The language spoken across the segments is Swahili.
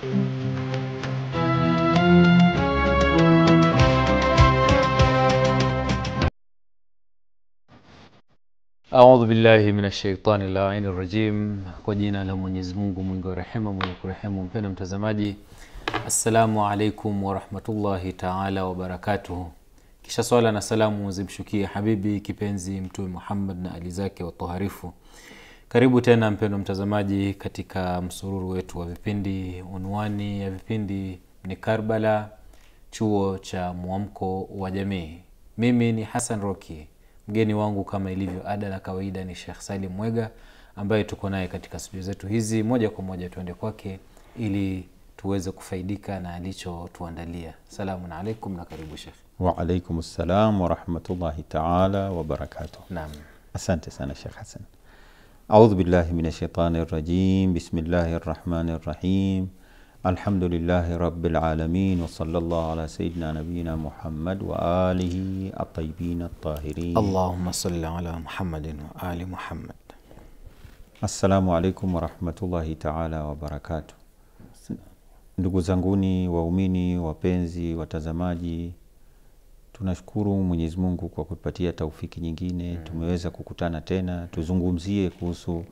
Audhu billahi minash shaitani laini rajim. Kwa jina la Mwenyezi Mungu mwingi wa rehema mwenye kurehemu. Mpendwa mtazamaji, assalamu alaikum warahmatullahi taala wabarakatuhu. Kisha swala na salamu zimshukie habibi kipenzi Mtume Muhammad na ali zake watoharifu. Karibu tena mpendwa mtazamaji, katika msururu wetu wa vipindi. Unwani ya vipindi ni Karbala, chuo cha mwamko wa jamii. Mimi ni Hassan Roki, mgeni wangu kama ilivyo ada na kawaida ni Sheikh Salim Mwega ambaye tuko naye katika studio zetu hizi. Moja kwa moja tuende kwake ili tuweze kufaidika na alichotuandalia. Salamun alaikum na karibu Sheikh. Waalaikum salam warahmatullahi taala wabarakatuh. Naam, Asante sana Sheikh Hassan. Audhu billahi min shaitani rajim. Bismillahi rahmani rahim. Alhamdulillahi rabbil alamin wa sallallahu ala sayyidina nabiyina Muhammad wa alihi at-tayyibin at-tahirin. Allahumma salli ala Muhammadin wa ali Muhammad. Assalamu alaikum warahmatullahi taala wabarakatuh. Ndugu zanguni waumini, wapenzi, watazamaji, tunashukuru Mwenyezi Mungu kwa kutupatia taufiki nyingine. Tumeweza kukutana tena tuzungumzie kuhusu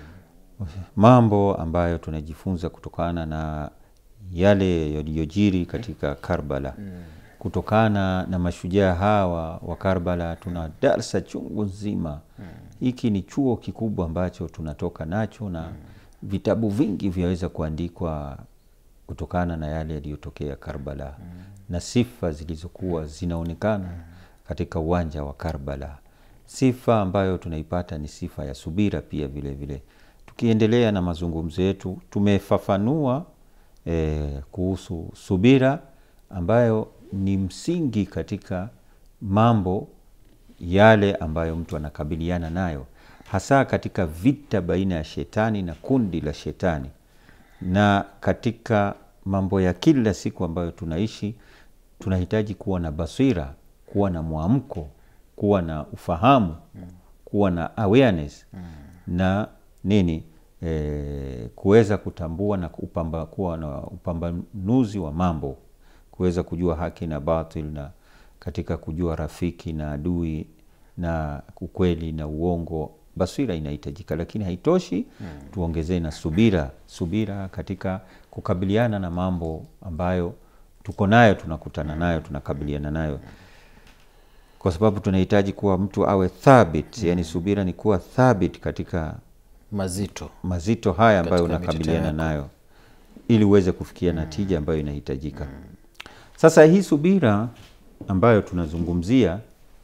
mambo ambayo tunajifunza kutokana na yale yaliyojiri katika Karbala. Kutokana na mashujaa hawa wa Karbala tuna darsa chungu nzima. Hiki ni chuo kikubwa ambacho tunatoka nacho na vitabu vingi vyaweza kuandikwa kutokana na yale yaliyotokea Karbala na sifa zilizokuwa zinaonekana katika uwanja wa Karbala. Sifa ambayo tunaipata ni sifa ya subira pia vile vile. Tukiendelea na mazungumzo yetu, tumefafanua eh, kuhusu subira ambayo ni msingi katika mambo yale ambayo mtu anakabiliana nayo, hasa katika vita baina ya shetani na kundi la shetani, na katika mambo ya kila siku ambayo tunaishi, tunahitaji kuwa na basira, kuwa na mwamko, kuwa na ufahamu, kuwa na awareness na nini e, kuweza kutambua na upamba, kuwa na upambanuzi wa mambo, kuweza kujua haki na batil, na katika kujua rafiki na adui na ukweli na uongo. Basira inahitajika, lakini haitoshi. Tuongezee na subira, subira katika kukabiliana na mambo ambayo tuko nayo, tunakutana nayo, tunakabiliana nayo, kwa sababu tunahitaji kuwa mtu awe thabit. Yani subira ni kuwa thabit katika mazito mazito haya ambayo Katika unakabiliana mitetemeko. nayo ili uweze kufikia natija ambayo inahitajika. Sasa hii subira ambayo tunazungumzia,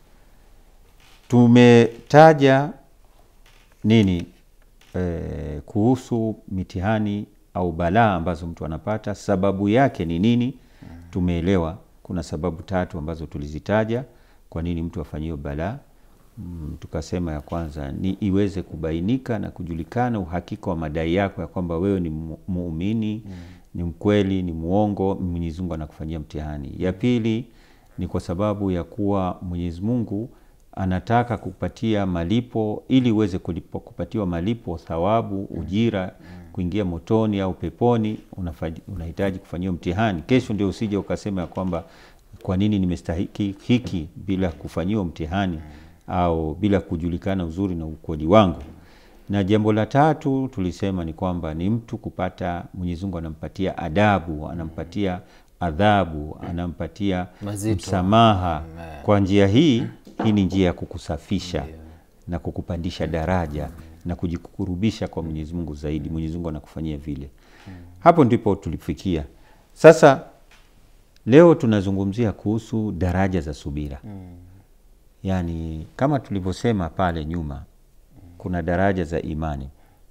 tumetaja nini eh, kuhusu mitihani au balaa ambazo mtu anapata, sababu yake ni nini? Tumeelewa kuna sababu tatu ambazo tulizitaja kwa nini mtu afanyiwe balaa. Mm, tukasema ya kwanza ni iweze kubainika na kujulikana uhakika wa madai yako ya kwamba wewe ni mu- muumini ni mkweli, ni muongo, Mwenyezi Mungu anakufanyia mtihani. Ya pili ni kwa sababu ya kuwa Mwenyezi Mungu anataka kupatia malipo ili uweze kulipo, kupatiwa malipo, thawabu, ujira, kuingia motoni au peponi, unafa- unahitaji kufanyiwa mtihani. Kesho ndio usije ukasema ya kwamba kwa nini nimestahiki hiki bila kufanyiwa mtihani au bila kujulikana uzuri na ukweli wangu. Na jambo la tatu tulisema ni kwamba ni mtu kupata, Mwenyezi Mungu anampatia adabu, anampatia adhabu, anampatia Mazito. msamaha. Kwa njia hii, hii ni njia ya kukusafisha na kukupandisha daraja na kujikurubisha kwa Mwenyezi Mungu zaidi. Mwenyezi Mungu anakufanyia vile. Hapo ndipo tulifikia. Sasa leo tunazungumzia kuhusu daraja za subira. Yaani kama tulivyosema pale nyuma, kuna daraja za imani,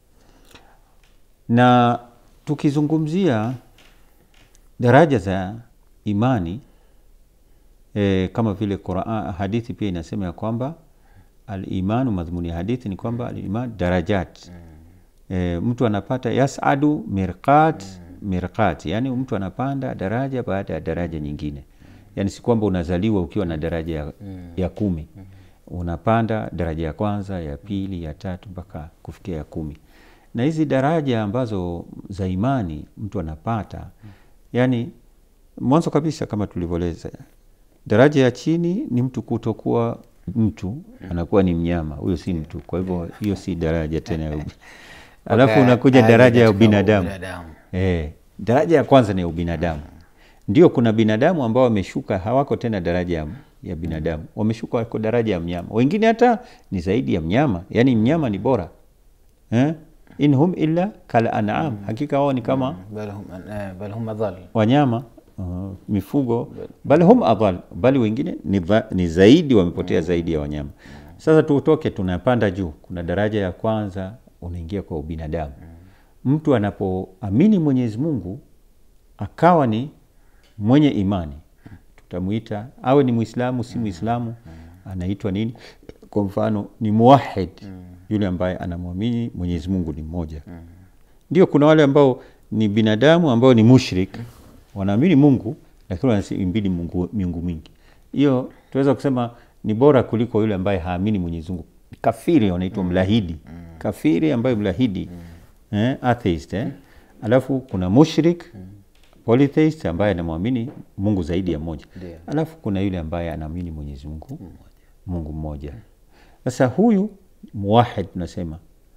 na tukizungumzia daraja za imani e, kama vile Qur'an, hadithi pia inasema ya kwamba alimanu, madhumuni ya hadithi ni kwamba aliman darajat e, mtu anapata yasadu mirqat mirqat, yani mtu anapanda daraja baada ya daraja nyingine. Yani si kwamba unazaliwa ukiwa na daraja ya, ya kumi unapanda daraja ya kwanza, ya pili, ya tatu mpaka kufikia ya kumi. na hizi daraja ambazo za imani mtu anapata yani mwanzo kabisa kama tulivyoeleza daraja ya chini ni mtu kutokuwa mtu anakuwa ni mnyama huyo si mtu kwa hivyo hiyo si daraja tena ya ubi- alafu Mpaka unakuja aje daraja ya katika ubinadamu ubinadamu. Eh, daraja ya kwanza ni ya ubinadamu. Ndio kuna binadamu ambao wameshuka hawako tena daraja ya, ya binadamu, wameshuka wako daraja ya mnyama. Wengine hata ni zaidi ya mnyama, yaani mnyama ni bora eh? in hum illa kal an'am, hakika wao ni kama bal hum eh, bal hum adhal wanyama uh, mifugo, bali hum adhal, bali wengine ni, dha- ni zaidi, wamepotea zaidi ya wanyama. Sasa tutoke, tunapanda juu, kuna daraja ya kwanza, unaingia kwa ubinadamu. Mtu anapoamini Mwenyezi Mungu akawa ni mwenye imani, tutamwita awe ni Mwislamu si Mwislamu, anaitwa nini? Kwa mfano ni muwahid, yule ambaye anamwamini Mwenyezi Mungu ni mmoja. Ndio kuna wale ambao ni binadamu ambao ni mushrik, wanaamini Mungu lakini wanaimbidi Mungu miungu mingi. Hiyo tunaweza kusema ni bora kuliko yule ambaye haamini Mwenyezi Mungu. Kafiri wanaitwa mlahidi, kafiri ambaye mlahidi eh, atheist eh. Alafu kuna mushrik polytheist ambaye anamwamini Mungu zaidi ya moja. Ndio. Alafu kuna yule ambaye anaamini Mwenyezi Mungu Mungu mmoja. Sasa huyu muwahid tunasema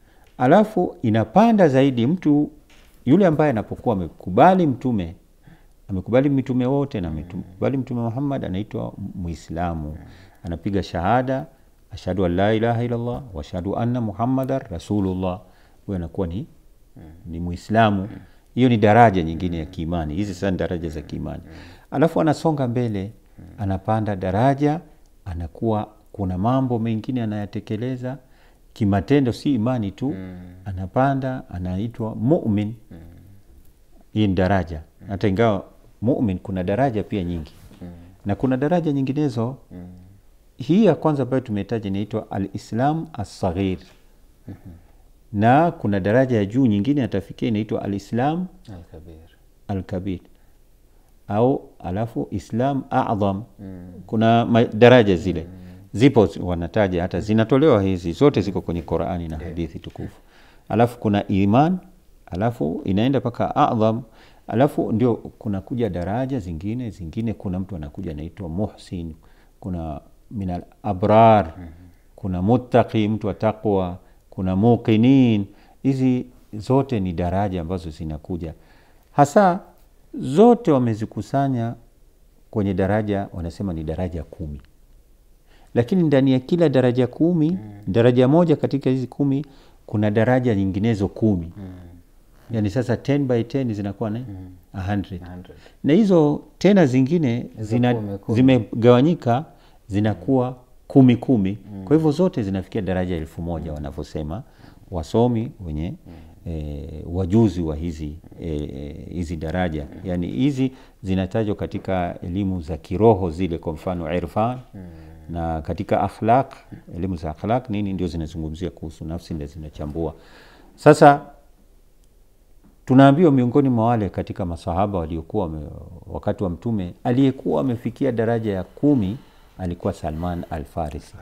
alafu inapanda zaidi mtu yule ambaye anapokuwa amekubali mtume amekubali mitume wote na amekubali mtume Muhammad anaitwa Muislamu, anapiga shahada ashhadu an la ilaha illallah wa ashhadu anna muhammadan rasulullah. Huyo anakuwa ni, ni Muislamu. Hiyo ni daraja nyingine ya kiimani. Hizi sasa ni daraja za kiimani, alafu anasonga mbele, anapanda daraja, anakuwa kuna mambo mengine anayatekeleza kimatendo, si imani tu, anapanda, anaitwa mumin. Hii ni daraja, hata ingawa mumin kuna daraja pia nyingi na kuna daraja nyinginezo. Hii ya kwanza ambayo tumetaja inaitwa alislam assaghir na kuna daraja ya juu nyingine atafikia inaitwa alislam alkabir alkabir au alafu islam adham. Kuna ma- daraja zile zipo, wanataja hata zinatolewa hizi zote, ziko kwenye Qurani na hadithi tukufu. Alafu kuna iman, alafu inaenda mpaka adham, alafu ndio kuna kuja daraja zingine zingine. Kuna mtu anakuja anaitwa muhsin, kuna minal abrar, kuna muttaqi, mtu wa taqwa, kuna muqinin. Hizi zote ni daraja ambazo zinakuja hasa zote wamezikusanya kwenye daraja, wanasema ni daraja kumi, lakini ndani ya kila daraja kumi daraja moja katika hizi kumi kuna daraja nyinginezo kumi yani sasa 10 by 10 zinakuwa na 100 100. na hizo tena zingine zina, kumi, kumi. zimegawanyika zinakuwa kumi kumi kwa hivyo zote zinafikia daraja elfu moja wanavyosema wasomi wenye e, wajuzi wa hizi e, hizi daraja yani hizi zinatajwa katika elimu za kiroho zile kwa mfano irfan na katika akhlaq elimu za akhlaq nini ndio zinazungumzia kuhusu nafsi ndio zinachambua sasa tunaambiwa miongoni mwa wale katika masahaba waliokuwa wame- wakati wa mtume aliyekuwa amefikia daraja ya kumi alikuwa Salman Al-Farisi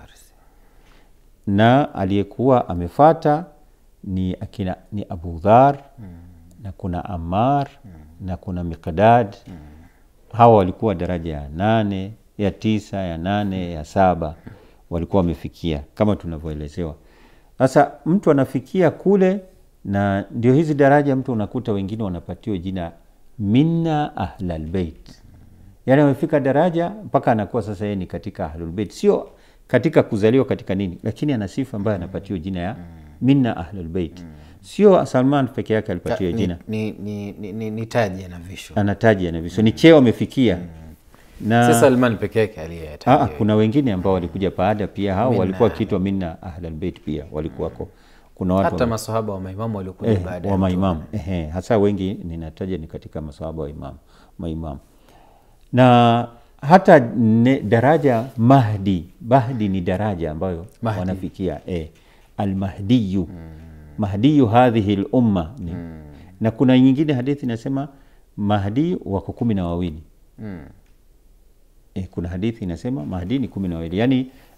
na aliyekuwa amefata ni akina ni Abu Dhar na kuna Ammar na kuna Miqdad hawa walikuwa daraja ya nane ya tisa ya nane ya saba walikuwa wamefikia kama tunavyoelezewa sasa mtu anafikia kule na ndio hizi daraja mtu unakuta wengine wanapatiwa jina minna ahlalbeit yaani amefika daraja mpaka anakuwa sasa yeye ni katika ahlulbeit sio katika kuzaliwa katika nini lakini ana sifa ambayo anapatiwa jina ya minna ahlulbeit sio salman peke yake alipatiwa ni, jina ni, ni, ni, ni, ni taji anavishwa anataja na viso ni cheo amefikia na si Salman peke yake Aa, aliyetaja kuna wengine ambao walikuja baada pia hao Minna walikuwa wakiitwa minna ahlalbeit pia walikuwako kuna watu hata masahaba wa maimamu waliokuja eh, baada ya wa Mtume. maimamu ehe, hasa wengi ninataja ni katika masahaba wa imam maimamu na hata ne, daraja mahdi mahdi ni daraja ambayo Mahdi. wanafikia eh, almahdiyu mahdiyu hadhihi lumma ni na kuna nyingine hadithi inasema mahdi wako kumi na wawili Mm. e, kuna hadithi inasema mahdi ni kumi na wawili yaani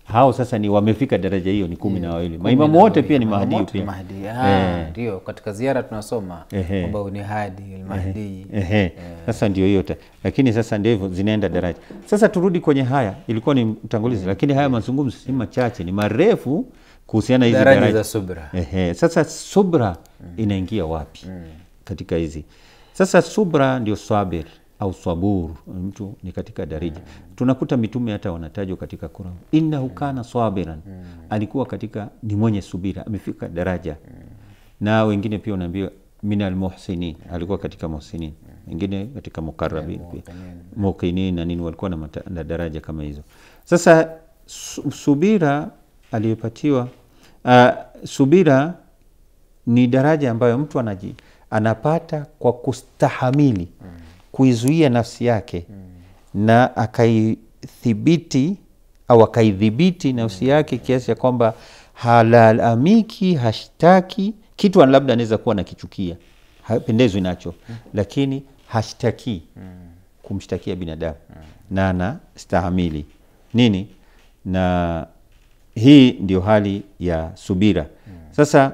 hao sasa ni wamefika daraja hiyo ni kumi na wawili Kumi maimamu na wote wawili. pia ni Maimamu mahdi wote pia ni Mahdi. Ah, Eh. ndio katika ziara tunasoma Ehe. kwamba huyu ni hadi almahdi Ehe. Sasa ndio hiyo ta- lakini sasa ndio hivyo zinaenda daraja. Sasa turudi kwenye haya, ilikuwa ni mtangulizi, lakini haya mazungumzo si machache, ni marefu kuhusiana hizi daraja daraja. za subra Ehe. Sasa subra inaingia wapi katika hizi? Sasa subra ndio sabir au sabur, mtu ni katika daraja. Tunakuta mitume hata wanatajwa katika Qur'an, innahu kana sabiran, alikuwa katika ni mwenye subira, amefika daraja na wengine pia unaambiwa min almuhsinin, alikuwa katika muhsinin, wengine katika mukarrabin pia muqinin na nini, walikuwa na, mata, na daraja kama hizo. Sasa su, subira aliyopatiwa uh, subira ni daraja ambayo mtu anaji, anapata kwa kustahamili kuizuia nafsi yake na akaithibiti au akaidhibiti nafsi yake kiasi cha kwamba halalamiki, hashtaki kitu, labda anaweza kuwa nakichukia, hapendezwi nacho, lakini hashtaki kumshtakia binadamu na anastahamili nini, na hii ndio hali ya subira. Sasa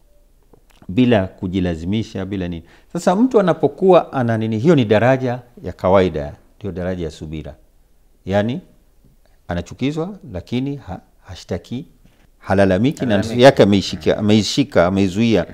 bila kujilazimisha, bila nini. Sasa mtu anapokuwa ana nini, hiyo ni daraja ya kawaida, ndio daraja ya subira, yaani anachukizwa lakini ha, hashtaki, halalamiki na nafsi yake ameishika, ameishika, ameizuia.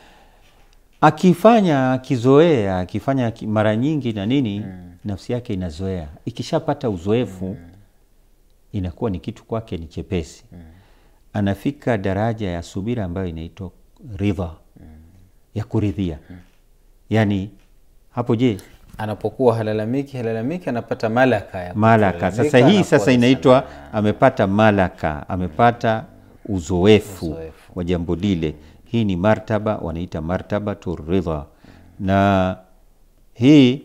Akifanya akizoea, akifanya ki- mara nyingi na nini, nafsi yake inazoea. Ikishapata uzoefu inakuwa ni kitu kwake ni chepesi. Anafika daraja ya subira ambayo inaitwa ridha, ya kuridhia. Yaani hapo je, anapokuwa halalamiki halalamiki anapata malaka ya malaka kulalamika, sasa hii anakuwa sasa ni inaitwa salama. amepata malaka amepata uzoefu, Uzoefu. wa jambo lile hii ni martaba wanaita martabatu ridha na hii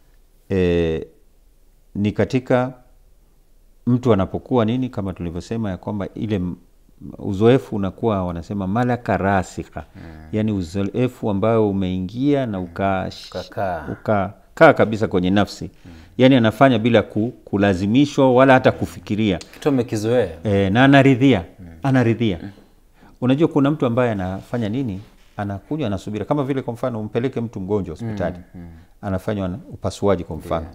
e, ni katika mtu anapokuwa nini kama tulivyosema ya kwamba ile m- uzoefu unakuwa wanasema malaka rasikha yaani uzoefu ambayo umeingia na uka Ukakaa. ukakaa kabisa kwenye nafsi yaani anafanya bila ku, kulazimishwa wala hata kufikiria kitu amekizoea e, na anaridhia anaridhia unajua kuna mtu ambaye anafanya nini anakuja anasubira kama vile kwa mfano umpeleke mtu mgonjwa hospitali anafanywa na- upasuaji kwa mfano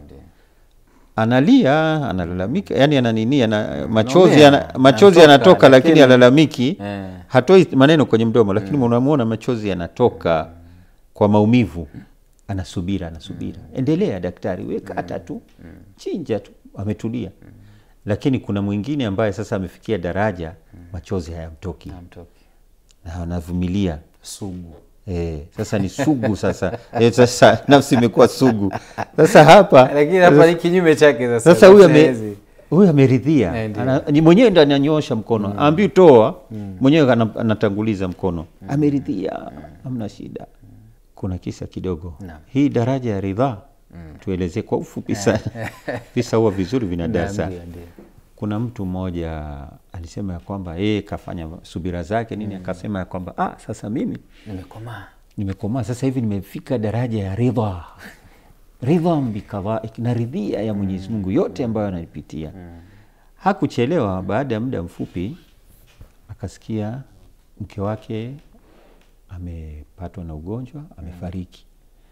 analia analalamika yani ananini ana, machozi ana, machozi anatoka, yanatoka lakini lakini- alalamiki Eh. hatoi maneno kwenye mdomo lakini unamwona machozi yanatoka kwa maumivu anasubira anasubira endelea daktari weka hata tu chinja tu ametulia lakini kuna mwingine ambaye sasa amefikia daraja machozi hayamtoki Hamtoki. na anavumilia sugu Eh, sasa ni sugu sasa eh, sasa nafsi imekuwa sugu sasa hapa lakini hapa ni kinyume chake sasa sasa huyu Nafsi ame, haezi. huyu ameridhia Eh, ndio. Ana- ni mwenyewe ndo ananyosha mkono mm. ambi toa mwenyewe ana- anatanguliza mkono ameridhia hamna shida kuna kisa kidogo Naam. hii daraja ya ridhaa tuelezee kwa ufupi sana visa huwa vizuri vina darasa Ndio, ndio. kuna mtu mmoja alisema ya kwamba yeye kafanya subira zake nini akasema ya kwamba ah, sasa mimi nimekomaa nimekomaa sasa hivi nimefika daraja ya ridha ridha bikadhaik na ridhia ya mwenyezi mungu yote ambayo anaipitia hakuchelewa baada ya muda mfupi akasikia mke wake amepatwa na ugonjwa amefariki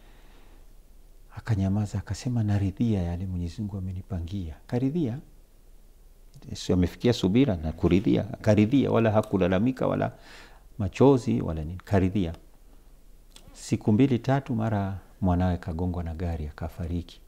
akanyamaza akasema naridhia yale mwenyezi mungu amenipangia karidhia si amefikia subira na kuridhia akaridhia wala hakulalamika wala machozi wala nini karidhia siku mbili tatu mara mwanawe kagongwa na gari akafariki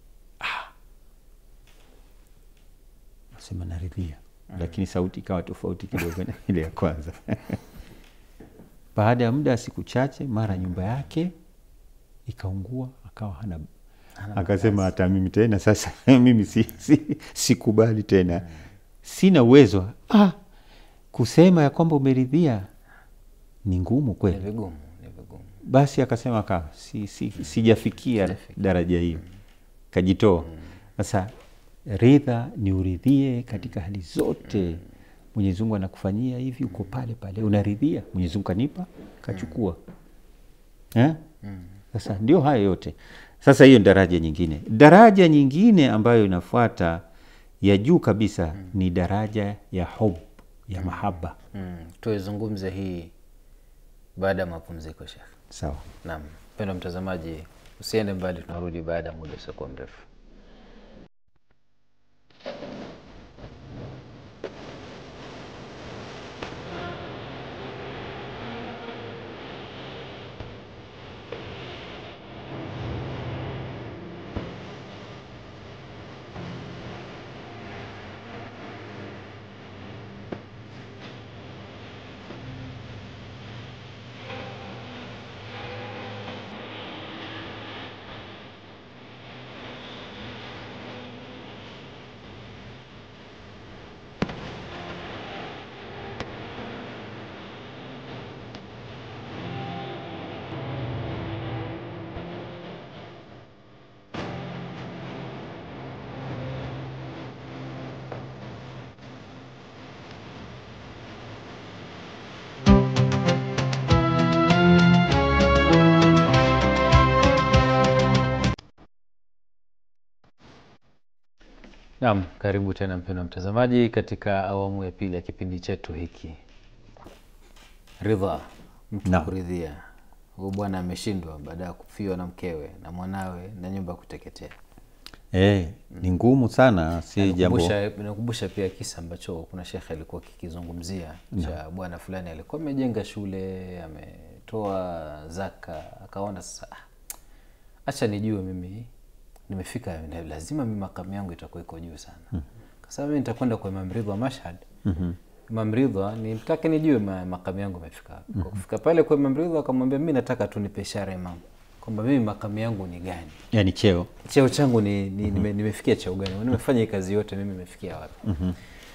ah. asema naridhia lakini sauti ikawa tofauti kidogo na ile ya kwanza baada ya muda siku chache mara nyumba yake ikaungua akawa hana akasema hata mimi tena sasa mimi si, si, sikubali tena sina uwezo ah, kusema ya kwamba umeridhia ni ngumu ni kweli vigumu ni vigumu basi akasema ka si, si, sijafikia daraja hiyo kajitoa sasa ridha ni uridhie katika hali zote mwenyezi mungu anakufanyia hivi uko pale pale unaridhia mwenyezi mungu kanipa kachukua eh? sasa ndio haya yote sasa hiyo ni daraja nyingine daraja nyingine ambayo inafuata ya juu kabisa ni daraja ya hub ya mahaba mm. tuizungumze hii baada ya mapumziko shekh sawa naam mpendo mtazamaji usiende mbali tunarudi baada ya muda usiokuwa mrefu naam karibu tena mpendo mtazamaji katika awamu ya pili ya kipindi chetu hiki ridha mtu Naam. kuridhia huyu bwana ameshindwa baada ya kufiwa na mkewe na mwanawe na nyumba kuteketea e, ni ngumu sana si jambo Nakumbusha- nakumbusha pia kisa ambacho kuna shekhe alikuwa kikizungumzia cha bwana fulani alikuwa amejenga shule ametoa zaka akaona sasa "Ah, acha nijue mimi nimefika na lazima mi makamu yangu itakuwa iko juu sana mm kasema mi nitakwenda kwa Imam Ridha Mashhad mm-hmm. Imam Ridha nitake nijue ma, makamu yangu imefika wapi kwa kufika pale kwa Imam Ridha akamwambia mi nataka tu nipe ishara Imam kwamba mimi makamu yangu ni gani yani cheo cheo changu ni, ni, nime, nimefikia cheo gani nimefanya hii kazi yote mimi nimefikia wapi mm-hmm.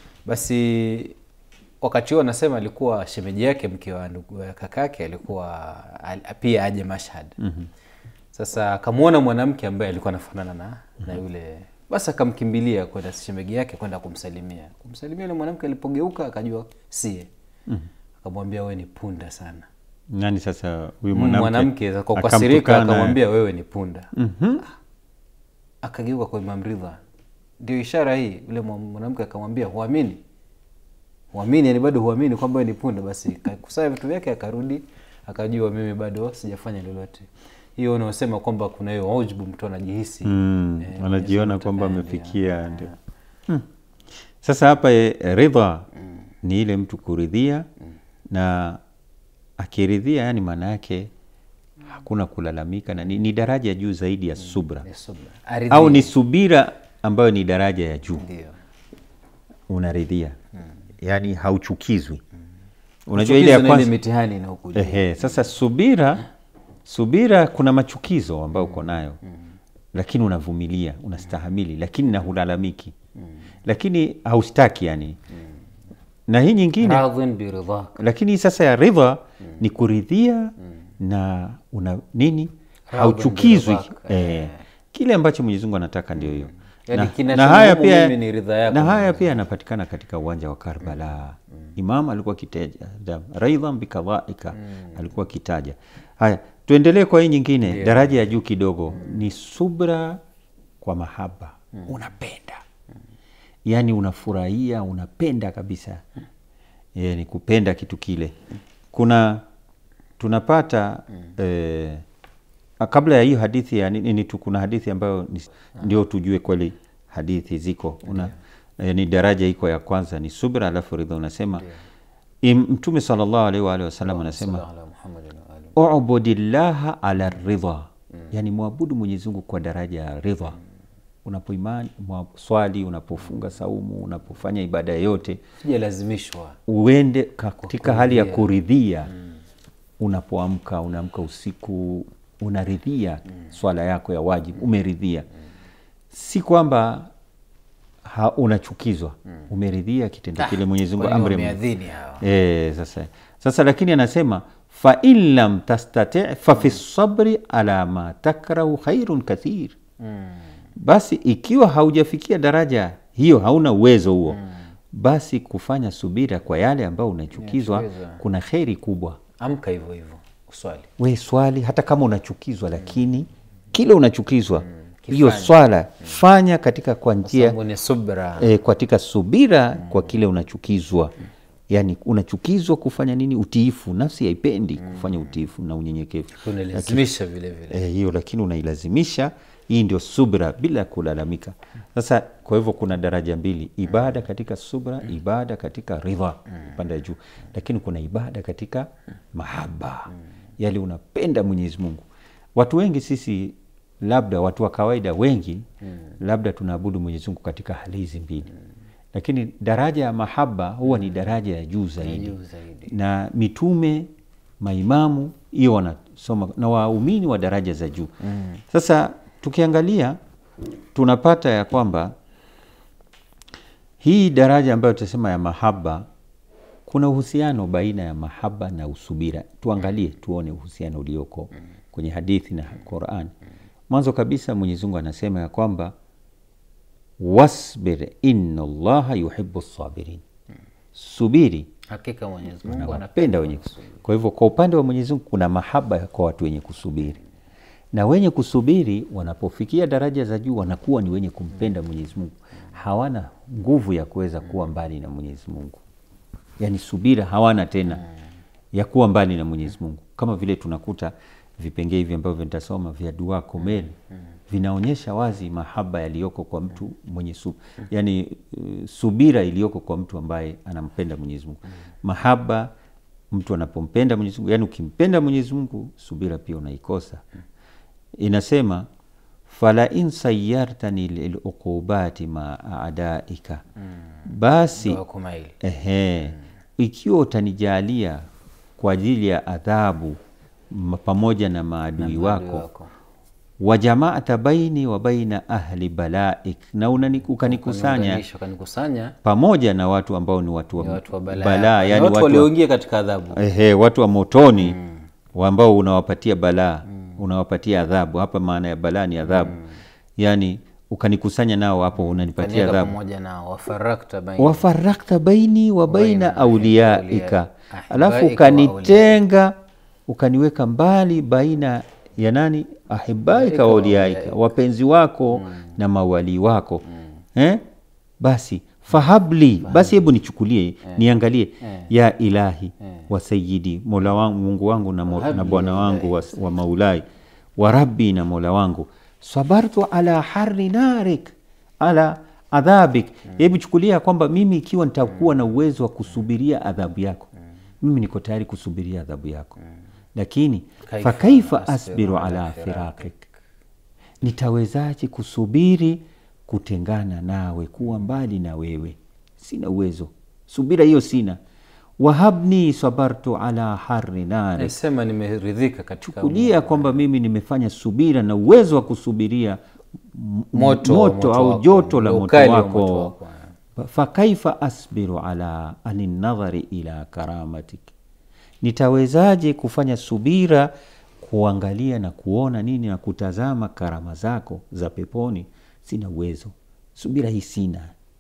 basi wakati huo anasema alikuwa shemeji yake mke wa ndugu wa kakake alikuwa al, pia aje mashhad mm-hmm. sasa akamwona mwanamke ambaye alikuwa anafanana na, mm-hmm. na yule basi akamkimbilia kwenda shemeji yake kwenda kumsalimia kumsalimia yule mwanamke alipogeuka akajua sie mm-hmm. akamwambia we ni punda sana nani sasa huyu mwanamke, mwanamke kwa kukasirika akamtukana. akamwambia wewe ni punda Mhm. akageuka kwa Imam Ridha. Ndio ishara hii. Yule mwa- mwanamke akamwambia huamini, huamini, yani bado huamini kwamba wewe ni punda. Basi kakusanya vitu vyake akarudi, akajua mimi bado sijafanya lolote. Hiyo unaosema kwamba kuna hiyo ujbu, mtu anajihisi Mm, eh, anajiona Mwenyezi kwamba Mungu amefikia ataendelea. ndio Hmm. sasa hapa e, ridha ni ile mtu kuridhia na akiridhia yani maana yake hakuna kulalamika na ni, ni daraja ya juu zaidi ya subra Ni subra. Aridhie. au ni subira ambayo ni daraja ya juu ndio unaridhia yaani hauchukizwi unajua Chukizo ile ya na kwanza ile mitihani inaokuja Ehe, sasa subira subira kuna machukizo ambayo uko nayo lakini unavumilia unastahamili lakini na hulalamiki lakini haustaki yani na hii nyingine radhin biridhak lakini sasa ya ridha ni kuridhia na una nini hauchukizwi biridhak, eh, kile ambacho Mwenyezi Mungu anataka ndio hiyo Yaani na, kinachonihumu na haya pia mimi ni ridha yako na haya Mwenyezi pia yanapatikana katika uwanja wa Karbala Imam alikuwa akitaja raidhan bikadhaika alikuwa akitaja haya tuendelee kwa hii nyingine daraja ya juu kidogo ni subra kwa mahaba unapenda yaani unafurahia unapenda kabisa yeah, ni kupenda kitu kile kuna tunapata eh, ah, kabla ya hiyo hadithi ya nini tu kuna hadithi ambayo ni, ndio tujue kweli hadithi ziko una, eh, ni daraja iko ya kwanza ni subra alafu ridha unasema im- mtume sallallahu alaihi wa alihi wasallam anasema Sallallahu ala Muhammadin wa alihi. ubudillaha ala ridha yani mwabudu mwenyezi mungu kwa daraja ya ridha unapoimani mwa- swali unapofunga saumu unapofanya ibada yoyote sijalazimishwa uende katika hali ya kuridhia unapoamka unaamka usiku unaridhia swala yako ya wajibu umeridhia si kwamba ha, unachukizwa umeridhia kitendo kile mwenyezi mungu Kwani amri wameadhini hawa e, sasa sasa lakini anasema fain lam tastati fafi sabri ala ma takrahu khairun kathir basi ikiwa haujafikia daraja hiyo hauna uwezo huo basi kufanya subira kwa yale ambayo unachukizwa Unachukizwa. kuna kheri kubwa amka hivyo hivyo uswali we swali hata kama unachukizwa lakini kile unachukizwa hiyo kifanye. swala fanya katika kwa njia sababu ni subra e, katika subira kwa kile unachukizwa yaani unachukizwa kufanya nini utiifu nafsi haipendi kufanya utiifu na unyenyekevu unalazimisha vile vile Eh, hiyo lakini unailazimisha hii ndio subra bila kulalamika sasa kwa hivyo kuna daraja mbili ibada katika subra ibada katika ridha upande ya juu lakini kuna ibada katika mahaba yale unapenda mwenyezi mungu watu wengi sisi labda watu wa kawaida wengi labda tunaabudu mwenyezi mungu katika hali hizi mbili lakini daraja ya mahaba huwa ni daraja ya juu zaidi juu zaidi. na mitume maimamu hiyo wanasoma na waumini wa daraja za juu mm. sasa tukiangalia tunapata ya kwamba hii daraja ambayo tutasema ya mahaba kuna uhusiano baina ya mahaba na usubira tuangalie tuone uhusiano ulioko kwenye hadithi na quran mwanzo kabisa mwenyezi mungu anasema ya kwamba wasbir inna llaha yuhibu sabirin subiri hakika mwenyezi mungu anapenda anapenda wenye kusubiri. Kwa hivyo kwa upande wa Mwenyezi Mungu kuna mahaba kwa watu wenye kusubiri, na wenye kusubiri wanapofikia daraja za juu wanakuwa ni wenye kumpenda Mwenyezi Mungu, hawana nguvu ya kuweza kuwa mbali na Mwenyezi Mungu, yaani subira hawana tena ya kuwa mbali na Mwenyezi Mungu, kama vile tunakuta vipengee hivi ambavyo nitasoma vya dua komel vinaonyesha wazi mahaba yaliyoko kwa mtu mwenye su, yani uh, subira iliyoko kwa mtu ambaye anampenda Mwenyezi Mungu. Mahaba mtu anapompenda Mwenyezi Mungu, yani ukimpenda Mwenyezi Mungu, subira pia unaikosa. Inasema fala in sayartani liluqubati ma adaika, basi Dua kumaili Ehe, ikiwa utanijalia kwa ajili ya adhabu m- pamoja na maadui Adui wako wako. wajamaata baini wa baina ahli balaik, na unani- ukanikusanya Ukaniunganisha, ukanikusanya pamoja na watu ambao ni watu wa, ni watu wa balaa, balaa, Ni yani watu watu wa, walioingia katika adhabu ehe, watu wa motoni wa ambao unawapatia balaa unawapatia adhabu. Hapa maana ya balaa ni adhabu, yani ukanikusanya nao hapo unanipatia kaniweka adhabu pamoja na wafarakta baina wafarakta baini wa baina Baina auliaika, aulia- alafu ahibaika ukanitenga ukaniweka mbali baina ya nani ahibaika wa auliaika, wapenzi wako na mawalii wako eh? Basi fahabli, basi hebu nichukulie niangalie, ya ilahi wa sayidi, mola wangu Mungu wangu na, mo, na Fahabli bwana ya wangu wa, wa maulai wa rabbi na mola wangu sabartu ala harri narik ala adhabik hebu chukulia kwamba mimi ikiwa nitakuwa na uwezo wa kusubiria adhabu yako mimi niko tayari kusubiria adhabu yako lakini Kaifa fakaifa asbiru asbiru ala ala firakik. firakik nitawezaje kusubiri kutengana nawe kuwa mbali na wewe sina uwezo subira hiyo sina wahabni sabartu ala harri nari nasema nimeridhika katika kulia kwamba mimi nimefanya subira na uwezo wa kusubiria m- Moto, moto moto au wako, joto la ule moto ukali wa wako, moto wako, fakaifa asbiru ala ani nadhari ila karamatik nitawezaje kufanya subira kuangalia na kuona nini na kutazama karama zako za peponi sina uwezo subira hii sina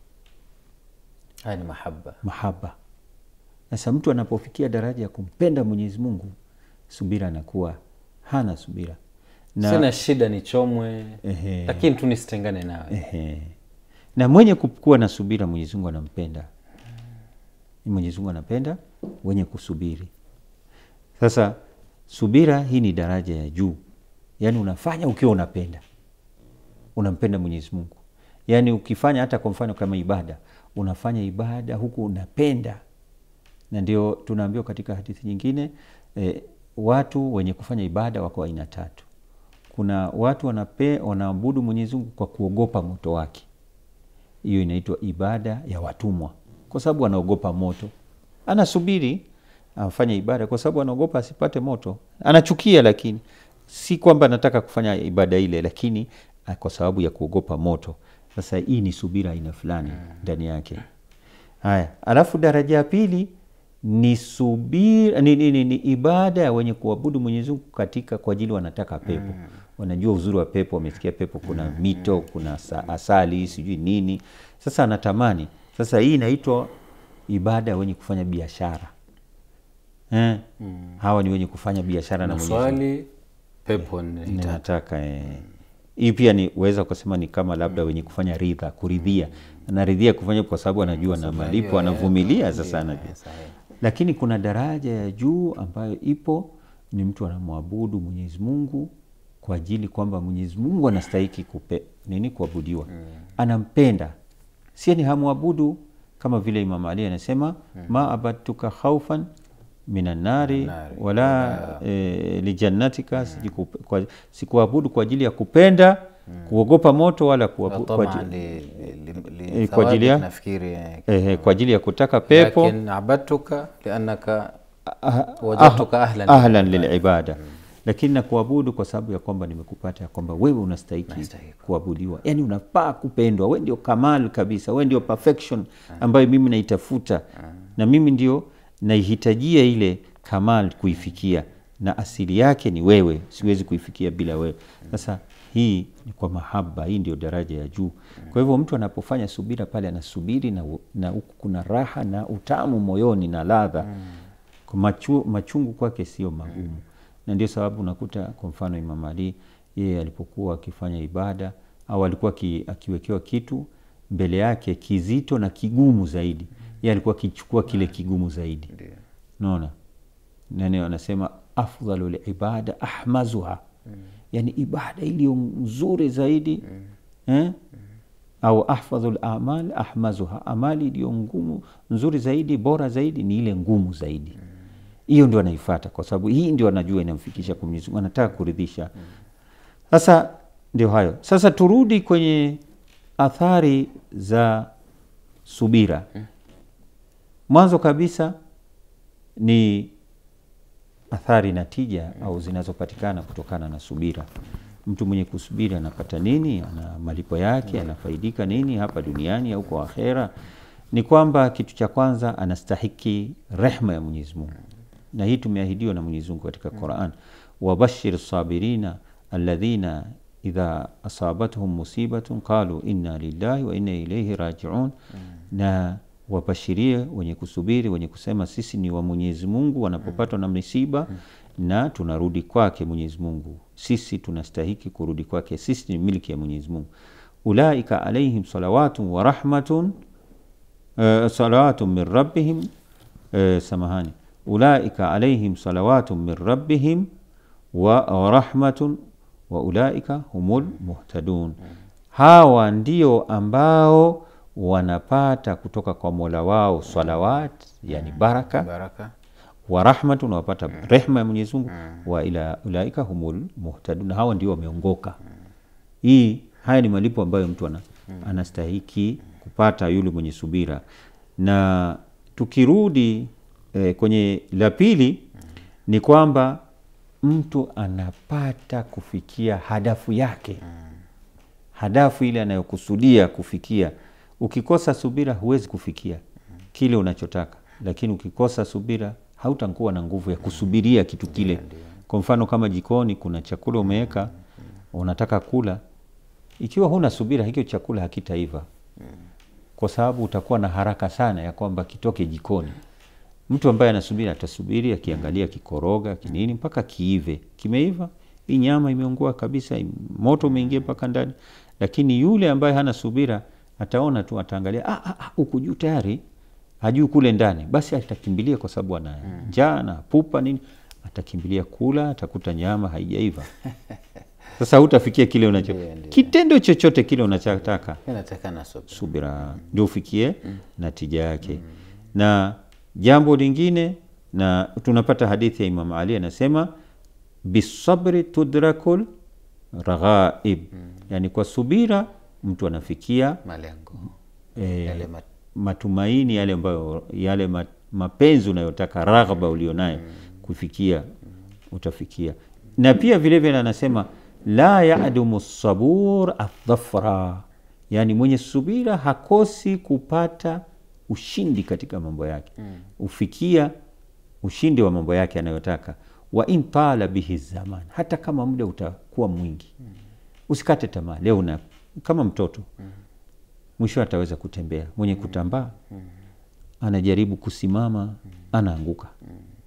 haya ni mahaba mahaba sasa mtu anapofikia daraja ya kumpenda mwenyezi mungu subira anakuwa hana subira na, sina shida nichomwe Ehe. lakini tu nisitengane nawe ehe. na mwenye ku- kuwa na subira mwenyezi mungu anampenda mwenyezi mungu anapenda wenye kusubiri sasa subira hii ni daraja ya juu yaani unafanya ukiwa unapenda unampenda mwenyezi mungu yaani ukifanya hata kwa mfano kama ibada unafanya ibada huku unapenda na ndio tunaambiwa katika hadithi nyingine eh, watu wenye kufanya ibada wako aina tatu kuna watu wanape, wanaabudu mwenyezi mungu kwa kuogopa moto wake hiyo inaitwa ibada ya watumwa kwa sababu anaogopa moto anasubiri afanye ibada kwa sababu anaogopa asipate moto anachukia lakini si kwamba anataka kufanya ibada ile lakini ah, kwa sababu ya kuogopa moto sasa hii ni subira aina fulani ndani yake haya alafu daraja ya pili ni subira ni, ni, ni, ni ibada ya wenye kuabudu mwenyezi mungu katika kwa ajili wanataka pepo wanajua uzuri wa pepo wamesikia pepo kuna mito kuna asa- asali sijui nini sasa anatamani sasa hii inaitwa ibada ya wenye kufanya biashara eh? hawa ni wenye kufanya biashara na mwenyezi Mungu maswali pepo nita- nataka eh. hii pia ni weza kusema ni kama labda wenye kufanya ridha kuridhia anaridhia kufanya kwa sababu anajua na malipo anavumilia sasa anajua sahihi. lakini kuna daraja ya juu ambayo ipo ni mtu anamwabudu mwenyezi mungu kwa ajili kwamba mwenyezi mungu anastahiki kupe, nini kuabudiwa anampenda sie ni hamwabudu kama vile imam ali anasema ma abadtuka khaufan minannari Nari. wala e, lijannatika sijikupe- kwa- sikuabudu kwa ajili ya kupenda kuogopa moto wala kuabu, kwa, Tamaa ajili, li- li- li- Eh, kwa ajili ya- thawabit nafikiri eh, eh, kwa ajili ya kutaka pepo lakin abadtuka liannaka ah- wajadtuka ah- ahlan ahlan lilibada lakini na kuabudu kwa sababu ya kwamba nimekupata ya kwamba wewe unastahiki Unastahiki. kuabudiwa yaani unafaa kupendwa we ndio kamal kabisa we ndio perfection ambayo mimi naitafuta na mimi ndio naihitajia ile kamal kuifikia na asili yake ni wewe siwezi kuifikia bila wewe sasa hii ni kwa mahaba hii ndio daraja ya juu kwa hivyo mtu anapofanya subira pale anasubiri na, u- na huku kuna raha na utamu moyoni na ladha kwa machu, machungu kwake sio magumu na ndio sababu unakuta kwa mfano Imam Ali yeye alipokuwa akifanya ibada au alikuwa ki, akiwekewa kitu mbele yake kizito na kigumu zaidi yeye alikuwa akichukua kile kigumu zaidi naona nani anasema afdhalu libada ahmazuha yani ibada iliyo nzuri zaidi eh? au ahfadhu lamal ahmazuha amali iliyo ngumu nzuri zaidi bora zaidi ni ile ngumu zaidi hiyo ndio anaifata kwa sababu hii ndio anajua inamfikisha kwa Mwenyezi Mungu anataka kuridhisha sasa ndio hayo sasa turudi kwenye athari za subira mwanzo kabisa ni athari na tija au zinazopatikana kutokana na subira mtu mwenye kusubiri anapata nini ana malipo yake anafaidika nini hapa duniani au kwa akhera ni kwamba kitu cha kwanza anastahiki rehma ya mwenyezi mungu na hii tumeahidiwa na mwenyezi mungu katika quran wabashir sabirina alladhina idha asabatuhum musibatun qalu inna lillahi wa inna ilaihi rajiun na wabashirie wenye kusubiri wenye kusema sisi ni wa mwenyezi mungu wanapopatwa na misiba na tunarudi kwake mwenyezi mungu sisi tunastahiki kurudi kwake sisi ni milki ya mwenyezi mungu ulaika alaihim salawatun wa rahmatun uh, salawatun min rabbihim uh, samahani ulaika alaihim salawatun min rabbihim wa wa rahmatun wa ulaika humul muhtadun hawa ndio ambao wanapata kutoka kwa mola wao salawat yani baraka baraka wa rahmatun wapata rehma ya Mwenyezi Mungu wa ila ulaika humul muhtadun hawa ndio wameongoka hii haya ni malipo ambayo mtu ana, anastahiki kupata yule mwenye subira na tukirudi eh, kwenye la pili ni kwamba mtu anapata kufikia hadafu yake hadafu ile anayokusudia kufikia ukikosa subira huwezi kufikia kile unachotaka lakini ukikosa subira hautakuwa na nguvu ya kusubiria kitu kile kwa mfano kama jikoni kuna chakula umeweka unataka kula ikiwa huna subira hicho chakula hakitaiva kwa sababu utakuwa na haraka sana ya kwamba kitoke jikoni mtu ambaye anasubiri atasubiri akiangalia kikoroga kinini mpaka kiive kimeiva hii nyama imeungua kabisa im- moto umeingia mpaka ndani lakini yule ambaye hana subira ataona tu ataangalia "Ah, ah, ah, huku juu tayari hajui kule ndani basi atakimbilia kwa sababu ana njaa na pupa nini atakimbilia kula atakuta nyama haijaiva sasa hutafikia kile unacho Ndio, ndio. kitendo chochote kile unachotaka inatakana subira subira ndio ufikie natija yake na jambo lingine na tunapata hadithi ya imam ali anasema bisabri tudrakul raghaib yani kwa subira mtu anafikia malengo eh, yale mat- matumaini yale ambayo yale ma, mapenzi unayotaka raghba ulionayo kufikia utafikia na pia vile vile anasema la yadumu sabur adhafra yani mwenye subira hakosi kupata ushindi katika mambo yake ufikia ushindi wa mambo yake anayotaka wa in tala bihi zaman hata kama muda utakuwa mwingi usikate tamaa leo una kama mtoto mwisho ataweza kutembea mwenye kutambaa anajaribu kusimama anaanguka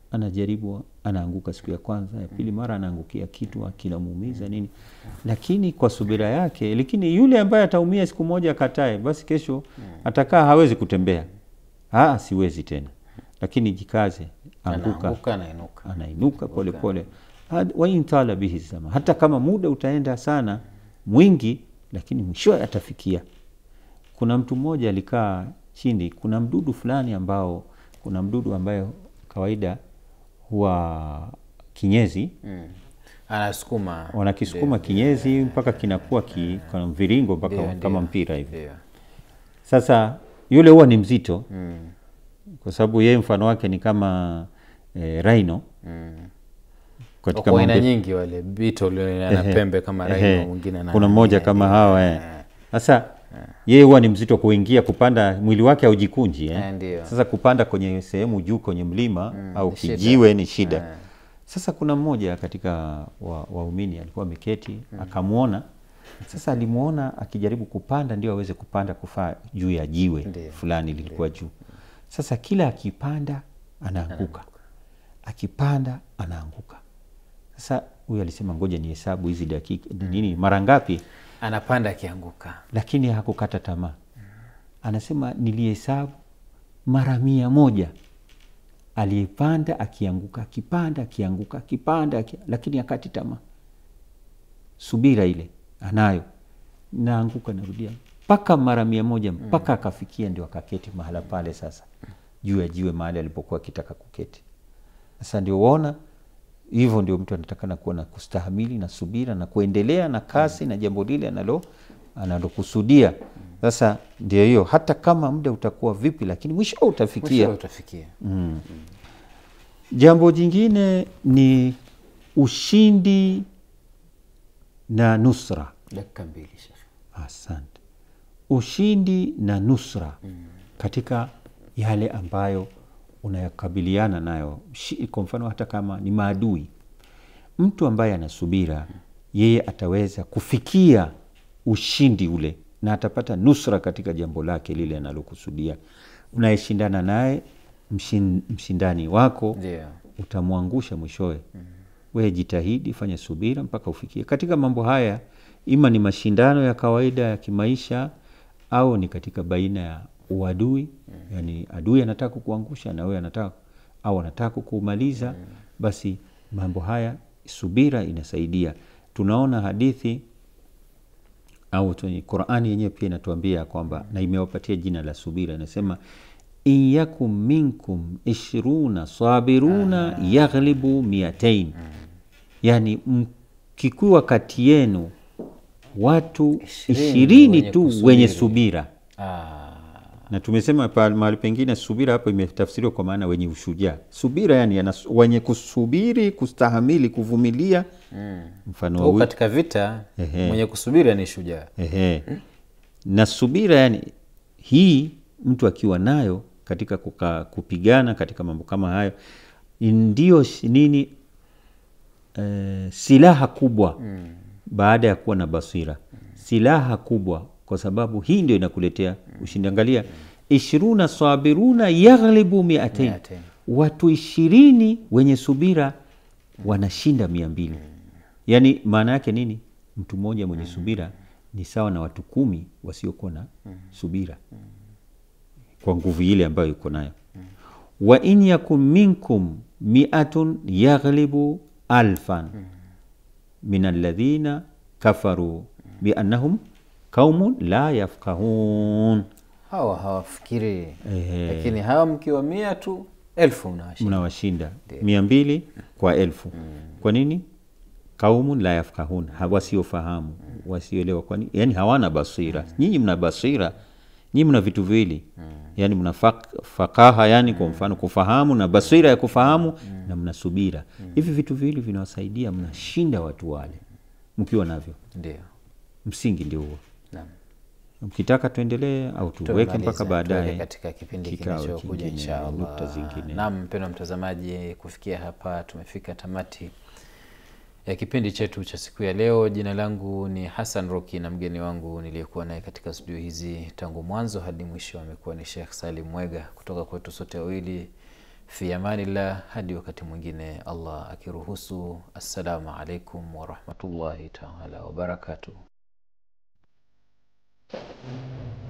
anajaribu anaanguka siku ya kwanza ya pili mara anaangukia kitu kinamuumiza nini lakini kwa subira yake lakini yule ambaye ataumia siku moja akatae basi kesho atakaa hawezi kutembea ah siwezi tena lakini jikaze anguka anaanguka anainuka anainuka polepole waintala bihi zama hata kama muda utaenda sana mwingi lakini mwishowe atafikia kuna mtu mmoja alikaa chini kuna mdudu fulani ambao kuna mdudu ambayo kawaida huwa kinyezi mm. anasukuma wanakisukuma kinyezi mpaka kinakuwa ki, kwa mviringo mpaka Ndio, kama ndio. mpira hivi ndio sasa yule huwa ni mzito mm. kwa sababu yeye mfano wake ni kama eh, rhino mm. katika Wako aina maumbe- nyingi wale beetle ana Ehe, pembe kama ehe. rhino mwingine ana kuna mmoja kama hawa eh. sasa yeye huwa ni mzito kuingia kupanda mwili wake haujikunji eh. Eh, ndio. sasa kupanda kwenye sehemu juu kwenye mlima au ni shida. kijiwe ni shida Eh. sasa kuna mmoja katika wa- waumini alikuwa ameketi akamwona sasa alimwona akijaribu kupanda ndio aweze kupanda kufaa juu ya jiwe Ndio. fulani lilikuwa juu sasa kila akipanda anaanguka akipanda anaanguka sasa huyu alisema ngoja ni hesabu hizi dakika nini mara ngapi anapanda akianguka lakini hakukata tamaa anasema nilihesabu mara mia moja aliyepanda akianguka akipanda akianguka akipanda aki... lakini akati tamaa subira ile anayo naanguka narudia mpaka mara mia moja mpaka akafikia ndio akaketi mahala pale sasa juu ya jiwe mahali alipokuwa akitaka kuketi sasa ndio uona hivyo ndio mtu anatakana kuwa na kustahamili na subira na kuendelea na kasi na jambo lile analo analokusudia sasa ndio hiyo hata kama muda utakuwa vipi lakini mwisho utafikia mwisho utafikia jambo jingine ni ushindi na nusra dakika mbili shekhe asante ushindi na nusra katika yale ambayo unayakabiliana nayo Shi- kwa mfano hata kama ni maadui mtu ambaye anasubira yeye ataweza kufikia ushindi ule na atapata nusra katika jambo lake lile analokusudia unayeshindana naye mshin, mshindani wako ndio utamwangusha mwishowe wewe jitahidi fanya subira mpaka ufikie katika mambo haya ima ni mashindano ya kawaida ya kimaisha au ni katika baina ya uadui yani adui anataka kukuangusha na wewe anataka au anataka kukumaliza basi mambo haya subira inasaidia tunaona hadithi au tu- qurani yenyewe pia inatuambia kwamba na imewapatia jina la subira inasema in yakum minkum ishruna sabiruna yaghlibu miatain yani mkikuwa kati yenu watu Ishirini ishirini wenye tu kusubiri. wenye subira ah, na tumesema pa- mahali pengine subira hapo imetafsiriwa kwa maana wenye ushujaa subira yani anas, wenye kusubiri kustahamili kuvumilia mfano wa au wi- katika vita Ehe. mwenye kusubiri ni shujaa Ehe. na subira yani hii mtu akiwa nayo katika kuka, kupigana katika mambo kama hayo ndio shi- nini eh, silaha kubwa baada ya kuwa na basira silaha kubwa kwa sababu hii ndio inakuletea ushindi angalia ishiruna sabiruna yaghlibu miatain Miatain. watu ishirini wenye subira wanashinda mia mbili yaani maana yake nini mtu mmoja mwenye subira ni sawa na watu kumi wasiokuwa na subira kwa nguvu ile ambayo iko nayo wa in yakun minkum miatun yaghlibu alfan min alladhina kafaru biannahum qaumun la yafqahun hawa hawafikiri Ehe. lakini hawa mkiwa mia tu elfu mnawashinda mnawashinda mia mbili kwa elfu kwa nini kaumun la yafkahun ha- wasiofahamu wasioelewa kwani yani hawana basira nyinyi mna basira nyinyi mna vitu viwili yani mna fak, fakaha yani kwa mfano kufahamu na basira ya kufahamu na mna subira hivi vitu viwili vinawasaidia mnashinda watu wale mkiwa navyo ndio msingi ndio huo naam mkitaka tuendelee au tuweke mpaka Tumalize, tuweke baadaye katika kipindi kikao kinachokuja kingine, inshallah. nukta zingine. Naam, mpendwa mtazamaji, kufikia hapa tumefika tamati ya kipindi chetu cha siku ya leo. Jina langu ni Hassan Roki na mgeni wangu niliyekuwa naye katika studio hizi tangu mwanzo hadi mwisho amekuwa ni Sheikh Salim Mwega. Kutoka kwetu sote wawili fi amanillah hadi wakati mwingine allah akiruhusu assalamu alaikum warahmatullahi taala wabarakatuh